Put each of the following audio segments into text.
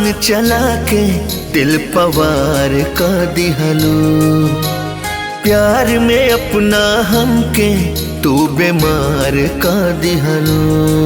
चला के दिल पवार का दिहलो प्यार में अपना हमके तू बीमार का दिहलो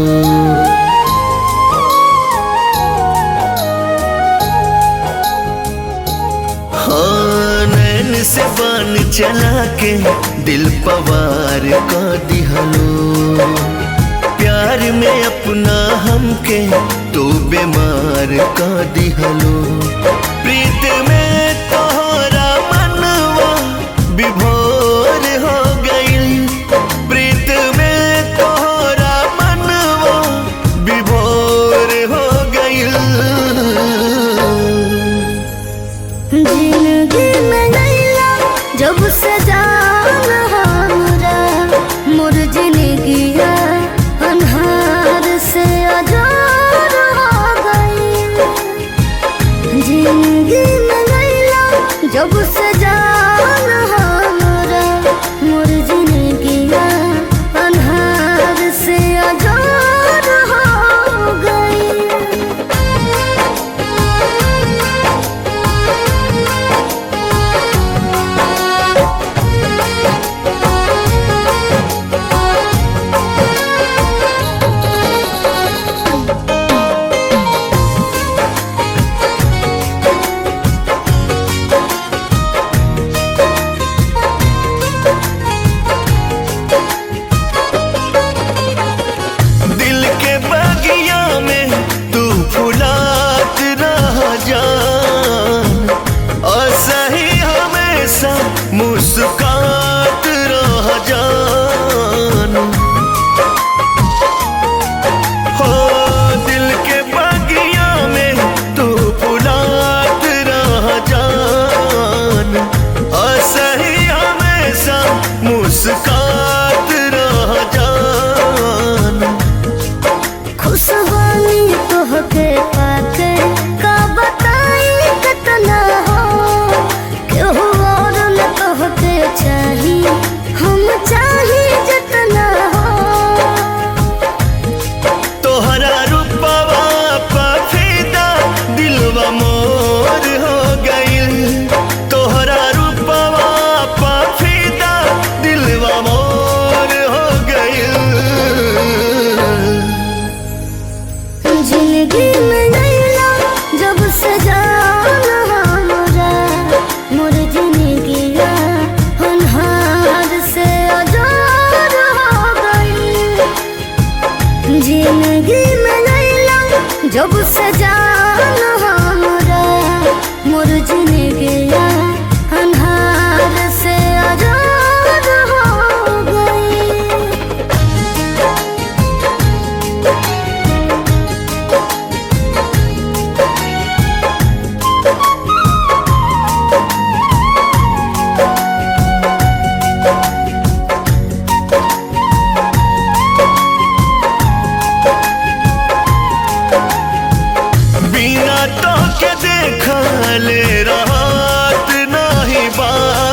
हाँ नैन से बान चला के दिल पवार का दिहलो प्यार में अपना हमके तू बीमार का दिहलो प्रीत में तोहरा मनवा विभोर हो गइल प्रीत में तोहरा मनवा विभोर हो गइल जिंदगी में नैया जब से जान हमरा मोर जिंदगी अन्हार से अजार हो गई जिंदगी में नैया जब से जान हमरा मोर जिंदगी अन्हार से अजार हो गई दिल के बगिया में तू फुलात रह जान और सही हमेशा मुस्कात रह जान हो दिल के बगिया में तू फुलात रह जान और सही हमेशा मुस्कात रह जान खुशबानी तोहके पाके का बताई कितना हो केहू और न तोहके चाही हम चाही जितना हो तोहरा रूपवा पफीदा दिलवा मोर हो गइल तोहरा रूपवा पफीदा दिलवा मोर हो गइल जिंदगी में नैला जब से जान हमरा मोर जिंदगी अन्हार से अजार हो गई जिंदगी में नैला जब से जान हमरा मोर जिंदगी अन्हार से अजार हो गई बिना तो के देखले रात नाही बा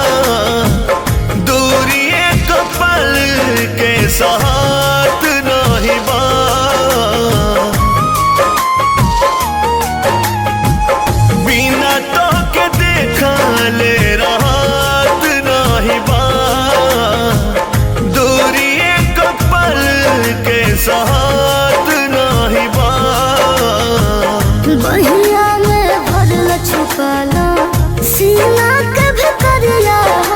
दूरी एक पल के साथ नाही बा बिना तो के देखले रात नाही बा दूरी एक पल के साथ नाही बा बहिया में भरल छुपाला सीना के भीतरिया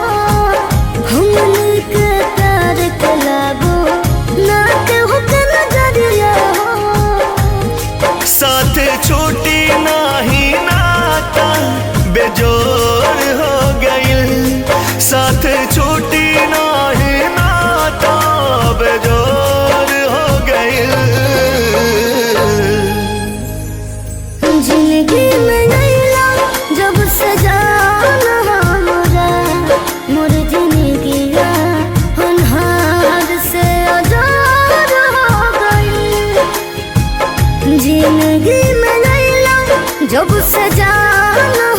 हमनी के प्यार के लागो ना के हुक नजरिया साथ छूटी नाही नाता बेजोर हो गइल साथ छूटी नाही नाता बेजोर हो गइल जिंदगी में नैला जब से जान हमरा मोर जिंदगी अन्हार से अजार हो गई जिंदगी में नैला जब से जान